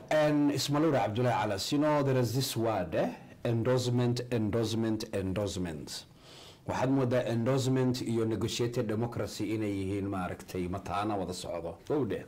And Ismailura Abdullah Alas, you know, there is this word, eh? endorsement, endorsement, endorsement. waxaad moodaa endorsement iyo negotiated democracy inay yihiin maaragtay mataana wada socdo owdhe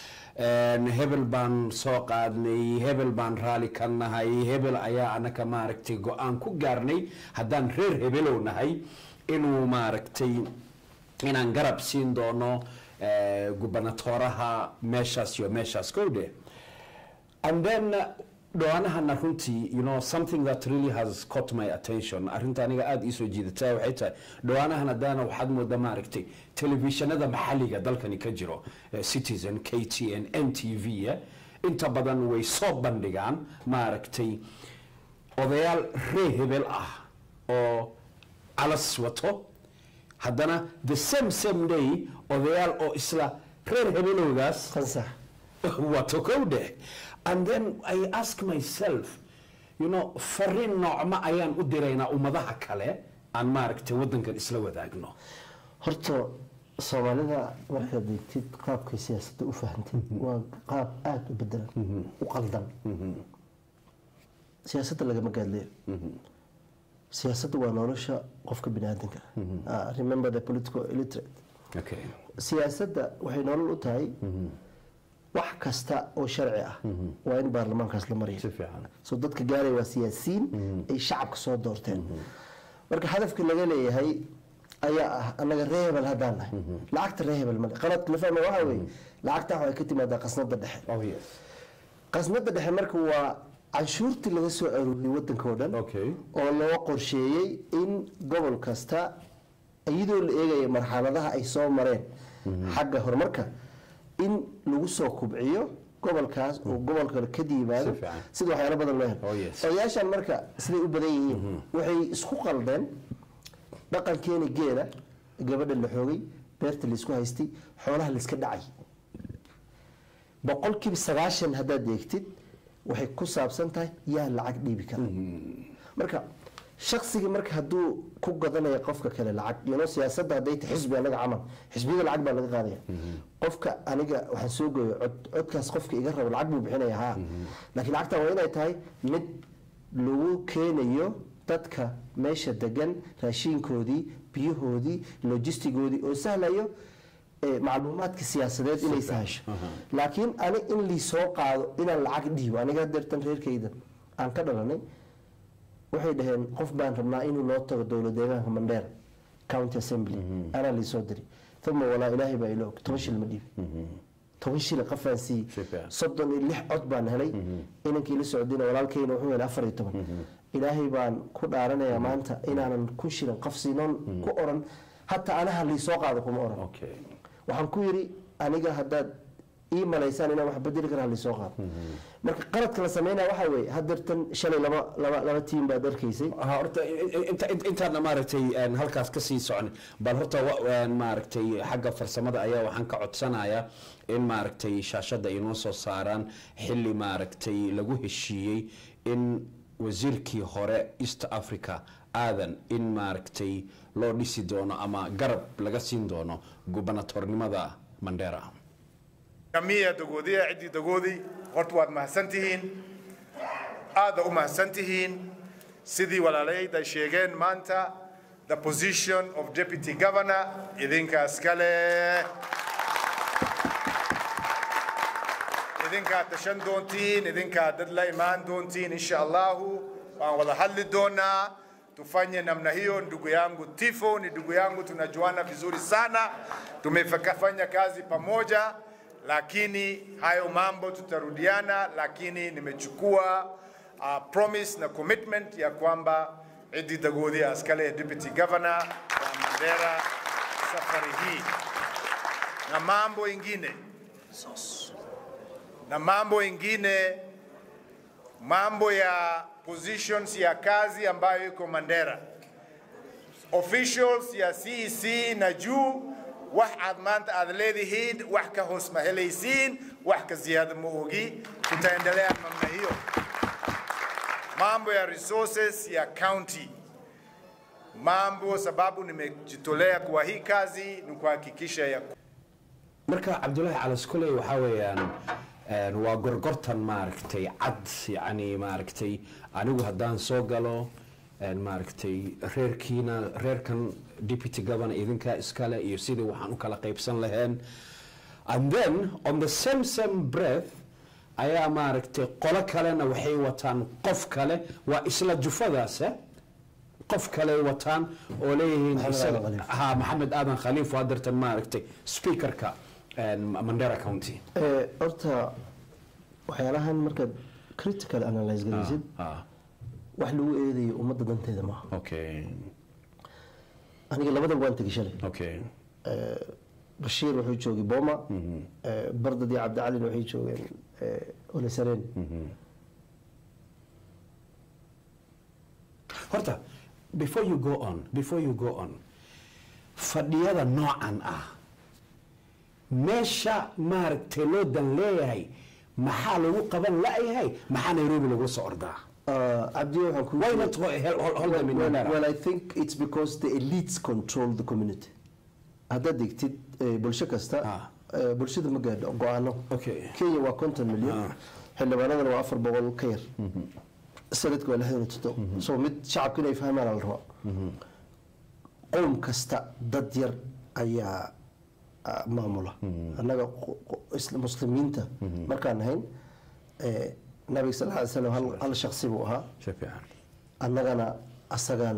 hebel baan soo qaadnay hebel baan raali ka nahay hebel ayaa anaka maaragtay go-aan ku gaarnay haddaan reer hebelow nahay inuu maaragtay inaan garab siin doono gubernatoraha meeshaas iyo meeshaas kowdhe and then uh, dhawaanahana runtii you know something that really has caught my attention arrinta aniga aada iisoo jiidata waxay tahay dhawaanahan haddaana waxaad moodaa maaragtay telefishinada maxalliga dalkani ka jiro citizen k t n n t v inta badan way soo bandhigaan maaragtay odayaal ree hebel ah oo calas wato haddana the same same day odayaal oo isla reer hebelowgaas qansax wato kowdhe and then i ask myself you know fariin noocma ayaan u diraynaa ummadaha kale aan maaragtay waddankan isla wadaagno horta soomaalida markaad eegtid qaabkay siyaasadda u fahantid waa qaab aada u bedelan u qaldan siyaasadda lagama gaadleyo siyaasadda waa nolosha qofka bini aadanka ah remember the political illiterate okay siyaasadda waxay nolol u tahay wax kasta oo sharci ah waa in baarlamaankaas la mariyo si fiican soo dadka gaaraya waa siyaasiyiin ay shacabka soo doorteen marka hadafkii laga leeyahay ayaa ah annaga ree hebel haddaan nahay lacagta ree hebel male qaladka la fahma waxaa weeye lacagta waxay ka timaadaa qasnada dhexe oh yes qasnada dhexe marka waa canshuurtii laga soo aruuriyey wadanka oo dhan okay oo loo qorsheeyey in gobol kasta iyadoo la eegaya marxaladaha ay soo mareen xagga horumarka in lagu soo kubciyo gobolkaas oo gobol kale ka yimaado Si fiican. sida waxyaalo badan loo Oh, helo yes. odayaashan marka siday u badan yihiin waxay isku qaldeen dhaqankeeni geela gabadha la xoogay beerta laysku haystay xoolaha layska dhacay boqolkiiba sagaashan haddaad eegtid waxay ku saabsan tahay yaa lacag dhiibi kara marka shaksiga marka hadduu ku gadanayo qofka kale lacag yano siyaasadda hadday tahay xisbi anaga camal xisbiyada lacag baa laga qaadaya qofka aniga waxaan soo gooyo cod codkaas qofka iga rabo lacag buu bixinaya haa laakiin lacagtan waa inay tahay mid lagu keenayo dadka meesha degan raashiinkoodii biyahoodii logistigoodii oo sahlayo eh, macluumaadka siyaasadeed inay sahasho laakiin ani in liisoo qaado inaan lacag dhiibo aniga deertan reerkayda aan ka dhalanay waxay dhaheen qof baan rabnaa inuu noo tago dowlad deegaanka mandheera county assembly anaa liisoo diri uma walaa ilaahay baa ilo og toban shil ma dhiibi toban shil qafaan siiyey Si fiican. soddon iyo lix cod baan helay inankii la socdina walaalkayna wuxuu helay afar iyo toban ilaahay baan ku dhaaranayaa maanta inaanan kun shilan qaf siinoon ku oran hataa anaha liisoo qaado kuma oran okay waxaan ku yidhi aniga haddaad ii malaysaan inaan wax bedeli kara halisoo qaado marka qaladka la sameynaya waxaa weeye hadeertan shalay laba laba laba tiim baad arkaysay ha horta inta inta- intaadna maaragtay een, halkaas ka sii socon bal horta wa- een, maaragtay xagga farsamada ayaa waxaan ka codsanayaa in maaragtay shaashadda inoo soo saaraan xilli maaragtay lagu heshiiyey in wasiirkii hore east africa aadan in maaragtay loo dhisi doono ama garab laga siin doono gubernatornimada mandera kamiya dagoodiya ciddii dagoodii horta waad mahadsan tihiin aada u mahadsan tihiin sidii walaalayda sheegeen maanta the position of deputy governor idinkaas kale idinkaa tashan doontiin idinkaa dad la imaan doontiin insha allahu waan wada hadli doonaa tufanye namna hiyo ndugu yangu tifo ni ndugu yangu tunajuana vizuri sana tumefanya kazi pamoja lakini hayo mambo tutarudiana lakini nimechukua uh, promise na commitment ya kwamba Idi Dagodi askale deputy governor wa Mandera safari hii na mambo ingine na mambo ingine, mambo ya positions ya kazi ambayo iko Mandera. Officials ya CEC na juu wax aad maanta aad leedihiin wax ka hoos ma helaysiin, wax ka ziyaada ma ogi. Tutaendelea namna hiyo. Mambo ya resources ya county, mambo sababu nimejitolea kwa hii kazi ni kuhakikisha ya marka cabdulaahi calas kuley waxaa weeyaan een, waa gorgortan maaragtay cad yacni maaragtay anigu haddaan soo galo een, maaragtay reerkiina reerkan deputy governor idinkaa iskale iyo sidii waxaan u kala qaybsan laheen and then on the same same breath ayaa maaragtay qolo kalena waxay wataan qof kale waa isla jufadaas eh? qof kale wataan oo leeyihiin Maxamed isaga- Aadan Khaliif. ha maxamed aadan khaliif waa dartan maaragtay speakerka een, mandera county Eh, horta waxyaalahan markaad critical analyse garaysid ah wax lagu eedayo ummadda danteeda maaha okay aniga labadaba waan tegay shalay okay Eh, bashiir wuxuu joogay boma Eh, bardad iyo cabdicalin waxay joogeen eh, olesareen horta before you go on before you go on fadhiyada noocan ah meesha maaragtay loo dan leeyahay maxaa lagu qaban la'yahay maxaa nairobi lagula soo ordaa Uh, Abdi, waxaan kuu why sheegay- not hold, hold, hold them in well, Mandera? well, I think it's because the elites control the community. haddaad degtid eh, bulsho kasta Ah. eh, bulshada ma gaadho go-aano Okay. kenya waa konton milyan Ah. xildhibaanadana waa afar boqol ka yar sanadka waa lixdan iyo toddoba so mid shacabka inay fahmaan la rabaa qowm kasta dad yar ayaa ah, maamula annaga qo- qo- isla- muslimiinta markaan nahayn eh, nabiga sal ly slam hal- hal shaksi buu ahaa si fiican annagana asagaan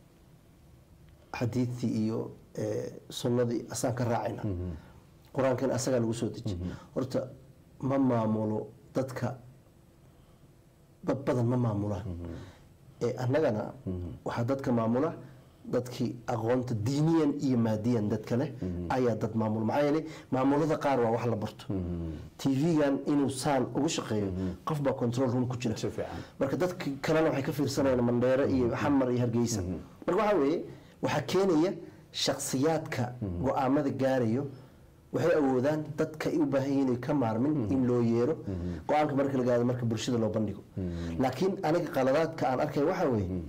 xadiidtii iyo eh, sunnadii asaan ka raacayna qur-aankan asagaa lagu soo deji horta ma maamulo dadka dad badan ma maamulaan ee annagana waxaa dadka maamula dadkii aqoonta diiniyan iyo maadiyan dadka leh ayaa dad maamula maxaa yeelay maamulada qaar waa wax la barto tv-gan inuu saan ugu shaqeeyo qof baa control room ku jira Si fiican. marka dadka kalena waxay ka fiirsanayaan mandheere iyo xamar iyo hargeysa marka waxaa weeye waxaa keenaya shakhsiyaadka go-aamada gaarayo waxay awoodaan dadka ay u baahan yihiin inay ka maarmin in loo yeero go-aanka marka la gaado marka bulshada loo bandhigo laakiin aniga qaladaadka aan arkay waxaa weeye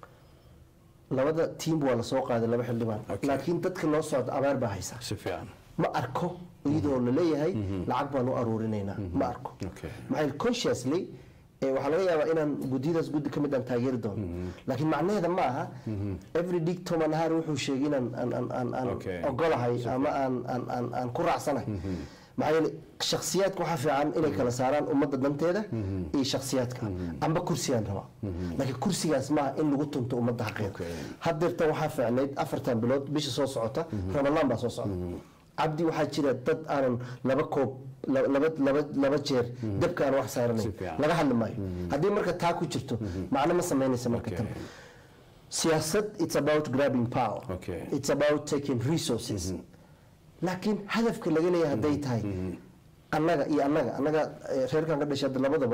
labada tiim waa lasoo qaaday laba xildhibaan Okay. laakiin dadka loo socda abaar baa haysa si fiican ma arko iyadoo la leeyahay lacag baan u aruurinaynaa ma arko Okay. maxaa yeele consciously eh, waxaa laga yaabaa inaan guddiyadaas guddi ka mid aan taageeri doono laakiin macnaheeda ma aha every dig toman har wuxuu sheegay inaan aan- aan- aan- aan Okay. ogolahay ama aan aan- aan aan ku raacsanahay maxaa yeele shakhsiyaadka waxaa fiican inay kala saaraan ummadda danteeda iyo shakhsiyaadka amba kursiyaan rabaa laakiin kursigaas maaha in lagu tunto ummadda xaqeeda Okay. hadeerta waxaa fiicnayd afartan bilood bisha soo socota ramadaan baa soo socda cabdi waxaa jira dad aanan laba koob la- laba laba laba jeer dabka aan wax saaranayn Si fiican. laga hadli maayo haddii marka taa ku jirto macno ma samaynaysa marka Okay. tan siyaasad it's about grabbing power Okay. it's about taking resources laakiin hadafka laga leeyahay hadday tahay annaga iyo annaga annaga eh, reerkan ka dhashay hadda labadaba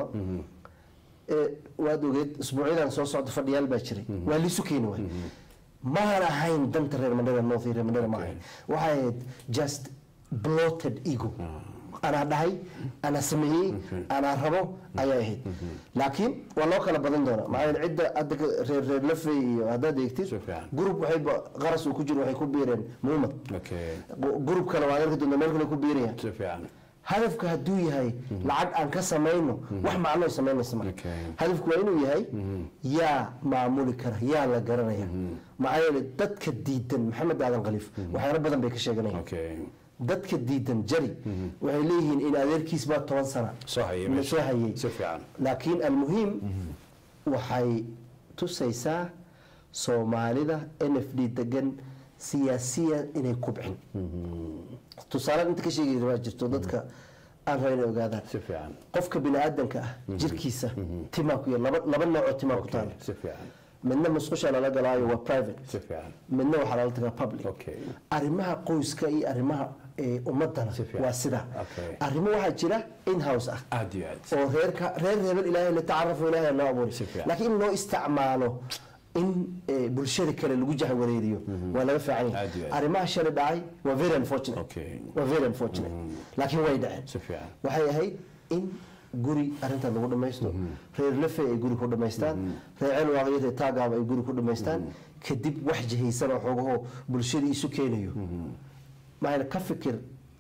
ee, waad ogeed isbuucyadan soo socda fadhiyaal baa jiray waa liisu keeni waay maan ahayn danta reer mandhera north iyo reer mandhera ma ahayn waxay ahayd just bloated ego anaa dhahay anaa sameeyey anaa rabo ayay ahayd laakiin waa loo kala badan doonaa maxaa yeele cidda hadda ka- reer reer lafey iyo haddaad eegtid Si fiican. group waxayba qaras uu ku jiro waxay ku biireen muumad okay group kale waa arki doonta meel kale ku biirayaan si fiican hadafka hadduu yahay lacag aan ka samayno wax macnoo samaynaysa ma Okay. hadafku waa inuu yahay yaa maamuli kara yaa la garanaya maxaa yeele dadka diidan maxamed aadan khaliif waxyaalo badan bay ka sheeganayaan okay dadka diidan jari waxay leeyihiin in adeerkiis baa toban sana Soo hayay la meesha. soo hayay Si fiican. laakiin almuhiim waxay tusaysaa soomaalida n f d degan siyaasiya inay kubcin tusaale inta ka sheegaysa waa jirto dadka aan raba inay ogaadaan si fiican qofka bini aadanka ah jirkiisa timaa ku yar laba laba noocoo timaa ku taala si fiican midna musqusha lala galaayo waa private si fiican midna waxaa lala tagaa public Okay. arrimaha qoyska iyo arrimaha eh, ummadana Si fiican. waa sidaa Okay. arrimo waxaa jira in house ah aad iyo aad oo reerka reer hebel ilaahay la tacarafu ilaahay loo abuuray Si fiican. laakiin in loo isticmaalo in eh, bulshada kale lagu jahwareeriyo waa laga fiican Aad iyo yahay aad. arrimaha shalay dhacay waa very unfortunate Okay. waa very unfortunate laakiin way dhaceen si fiican waxay ahayd in guri arrintan lagu dhamaysto reer lafe ay guri ku dhamaystaan reer celwaaqyada taagaaba ay guri ku dhamaystaan kadib wax jihaysan oo xoogahoo bulshada isu keenayo maxayna ka fikir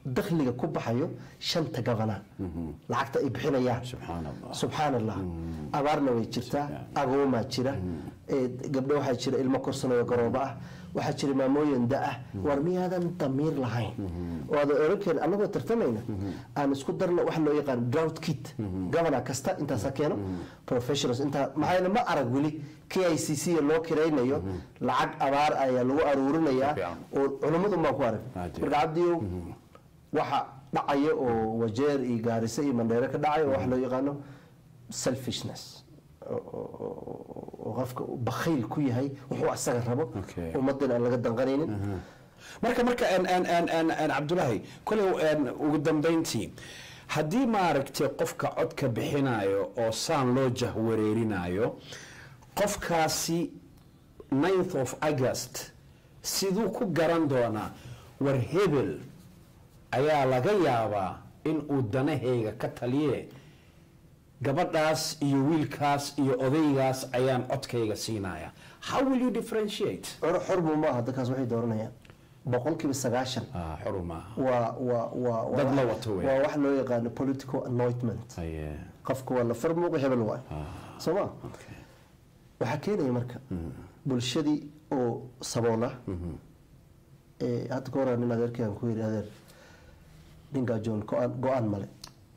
dakhliga ku baxayo shanta gabana lacagta ay bixinayaan subxaan allah subxaan allah abaarna way jirtaa agoomaa jira ee, gabdho waxaa jira ilmo korsanayo garooba ah waxaa jira maamooyin da ah war miyaadan damiir lahayn oo aad oran karin annagoo tartamayna aan isku darno waxa loo yaqaan drought kit governor kasta intaasa keeno professionals intaa maxaa yeele ma arag weli k i c c loo kiraynayo lacag abaar ayaa lagu aruurinayaa Fiican. oo culummadu maa ku arag Aad iyo marka cabdiyow waxa dhacaya oo wajeer iyo gaariso iyo mandheere ka dhacaya oo waxa loo yaqaano selfishness oo- oo oo- oo qofka uu bakhiil ku yahay wuxuu asaga rabo Okay. ummadan aan laga danqanaynin marka marka en- en- en- en- en cabdulaahi koley en, ugu dambeyntii haddii maaragtay qofka codka bixinayo oo saan loo jahwareerinayo qofkaasi 9th of august siduu ku garan doonaa war hebel ayaa laga yaabaa in uu danahayga ka taliye gabadhaas iyo wiilkaas iyo odaygaas ayaan codkayga siinaya how will you differentiate Xor- xorbu maaha dadkaas waxay dooranayaan boqolkiiba sagaashan ah xuru maaha waa waa waa waa Dad la wax- wato wey. waa wax loo yaqaano political anointment Aye. qofka waa la farmuuqa hebel waay soo ma Okay. waxaa keenaya marka bulshadii oo saboola ee hadda ka horaa nin adeerkayaan ku yidhi adeer nin gaajoon go-aan go-aan male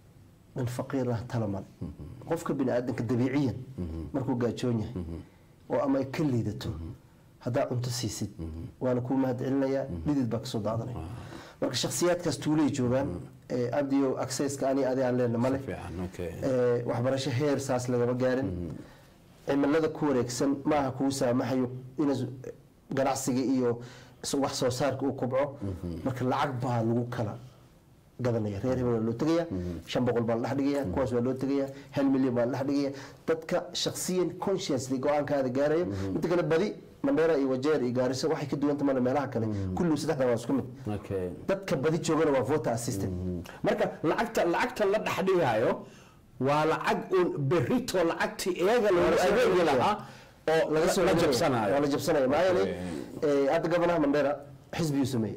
nin faqiir ah tala male qofka bini aadanka dabiiciyan markuu gaajoon yahay oo ama ay ka liidato haddaa cunto siisid waana kuu mahad celinayaa dhidid baa kasoo daadanaya marka shakhsiyaadkaas tuulay joogaan ee abdiyo accesska ani adi aan leena male fiican okay ee, waxbarasho heer saas lagama gaarin cimilada ku wareegsan maaha kuu saamaxayo in ganacsiga iyo s- wax soo saarka uu kobco marka lacag baa lagu kala gadanaya reer hebel waa loo tegaya shan boqol baa la dhex dhigaya kuwaas waa loo tegaya hal milyan baa la dhex dhigaya dadka shakhsiyan consciously go-aankaada gaaraya inta kale badi mandheera iyo wajeer iyo gaariso waxay ka duwanta mana meelaha kale kullu saddexda waa isku mid okay dadka badi joogana waa voter assistant marka lacagta lacagta la dhex dhigayo waa lacag uun berrito lacagtii iyaga lagu soo adeegi celinayaa. lahaa oo laga soo la celinayo. jabsanayo waa la jabsanayo maxaa yeelay ee, hadda gobanaha mandheera xisbiyuu sameeyey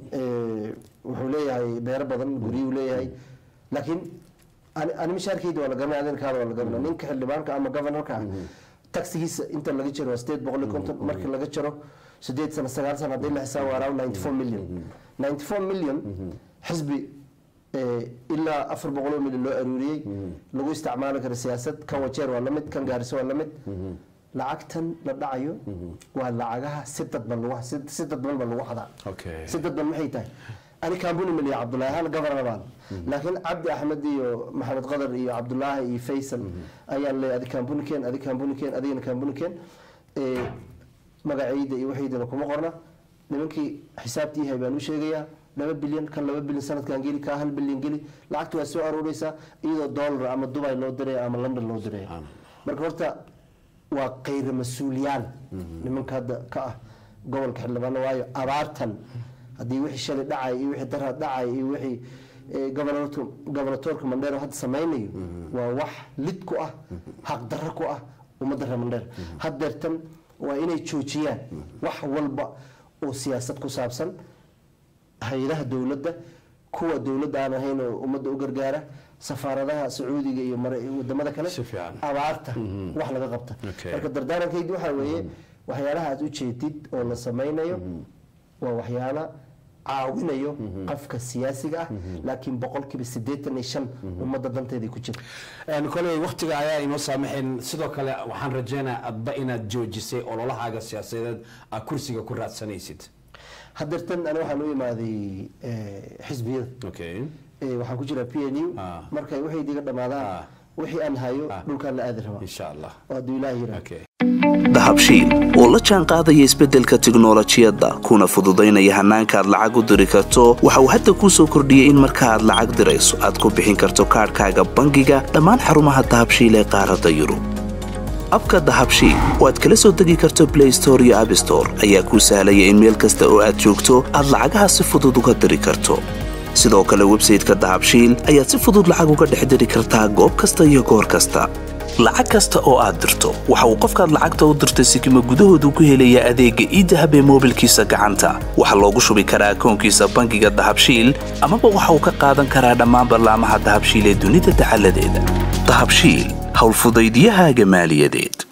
Ee, wuxuu leeyahay beero badan guryuu leeyahay laakiin ani- ani mishaarkeyda waa la garanaya adeerkaada waa la garanaya ninka xildhibaanka ama governorka ah taxigiisa inta laga jaro waa sideed boqol iyo konton markii laga jaro sideed sano sagaal sano haddii la xisaabo waa around ninety four million ninety four million xisbi ee, ilaa afar boqol oo milyan loo aruuriyey lagu isticmaali karo siyaasad kan wajeer waa lamid kan gaariso waa lamid lacagtan la dhacayo waa lacagaha si dadban lagu si si dadban ba lagu xadaa Okay. si dadban maxay tahay ani kaambuni miliya cabdullaahi ahaan governor baan laakiin cabdi axmed iyo maxamed qadar iyo cabdullaahi iyo faysal ayaan leeyahay adi kaambunikeen adi kaambunikeen adigana kaambunikeen ee magacayda iyo waxaydana kuma qorna nimankii xisaabtii yahay baan u sheegayaa laba bilyan kan laba bilyan sanadkan geli kaa hal bilyan geli lacagta waa soo arooreysaa iyadoo dollar ama dubai loo diraya ama london loo diraya marka horta waa kayra mas-uuliyaan nimanka hadda ka ah gobolka xildhibaano waayo abaartan haddii wixii shalay dhacay iyo wixii daraad dhacay iyo wixii eh, governortu- governatorka mandheer hadda samaynayo waa wax lid ku ah xaqdarro ku ah ummadda reer mandheer haddeertan waa inay joojiyaan wax walba oo siyaasad ku saabsan hay-adaha dowladda kuwa dowladda aan ahayn oo ummadda u gargaara safaaradaha sacuudiga iyo mara- wadamada kale Si fiican. abaarta wax laga qabta Okay. marka dardaarankaydi waxaa weeye waxyaalaha aad u jeedid oo la samaynayo waa waxyaala caawinayo qofka siyaasiga ah laakiin boqolkiiba siddeetan iyo shan ummadda danteedii ku jira En koley waqtiga ayaa inoo saamaxayn sidoo kale waxaan rajaynayaa adba inaad joojisay ololahaaga siyaasadeed aad kursiga ku raadsanaysid haddeertan ani waxaan u imaaday eh, xisbiyada okay Eh, waxaan ku jiraa p n u Ah. markay waxay diga dhammaadaan Ah. wixii aan hayo Ah. dhulkaan la aadi rabaa insha allah oo hadduu ilaah yiraa okay dahabshiil oo la jaan qaadaya isbeddelka tiknolojiyadda kuna fududaynaya hannaanka aad lacag u diri karto waxa uu hadda kuu soo kordhiyey in marka aad lacag dirayso aad ku bixin karto kaadhkaaga bangiga dhammaan xarumaha dahabshiil ee qaaradda yurub abka dahabshiil oo aad kala soo degi karto blay store iyo abstore ayaa kuu sahlaya in meel kasta oo aad joogto aad lacagaha si fudud uga diri karto sidoo kale websayte-ka dahabshiil ayaad si fudud lacag uga dhex diri kartaa goob kasta iyo goor kasta lacag kasta oo aad dirto waxa uu qofkaad lacagta u dirtay sikima gudahoodu ku helayaa adeegga iidahab ee moobilkiisa gacanta waxaa loogu shubi karaa akoonkiisa bangiga dahabshiil amaba waxa uu ka qaadan karaa dhammaan ballaamaha dahabshiil ee dunida dacaladeeda dahabshiil howlfudaydyahaaga maaliyadeed